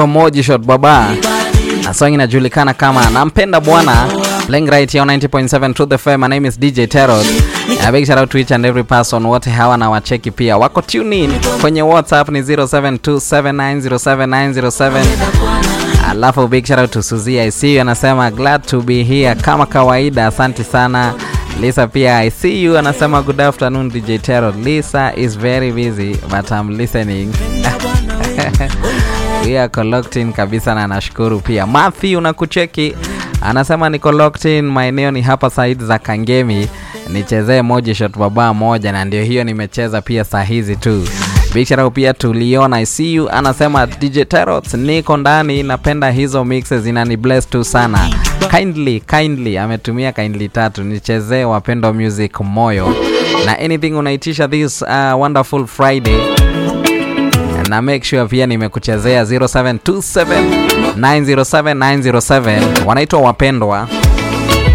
Moji Shot Baba na song inajulikana kama nampenda bwana playing right here on 90.7 Truth FM. My name is DJ Terror. A big shout out to each and every person wote hawa na wacheki pia wako tune in kwenye WhatsApp ni 0727907907 alafu big shout out to Suzy I see you anasema glad to be here kama kawaida, asante sana Lisa pia I see you anasema good afternoon DJ Terror. Lisa is very busy but I'm listening. We are locked in kabisa na nashukuru pia. Matthew nakucheki anasema niko locked in, maeneo ni hapa side za Kangemi, nichezee moja shot baba moja, na ndio hiyo nimecheza pia saa hizi tu. Big shout out pia tuliona I see you anasema DJ Terrot, niko ndani, napenda hizo mixes zinani bless tu sana. Kindly kindly ametumia kindly tatu, nichezee wapendo music moyo na anything unaitisha this uh, wonderful Friday na make sure pia nimekuchezea 0727 907 907 wanaitwa wapendwa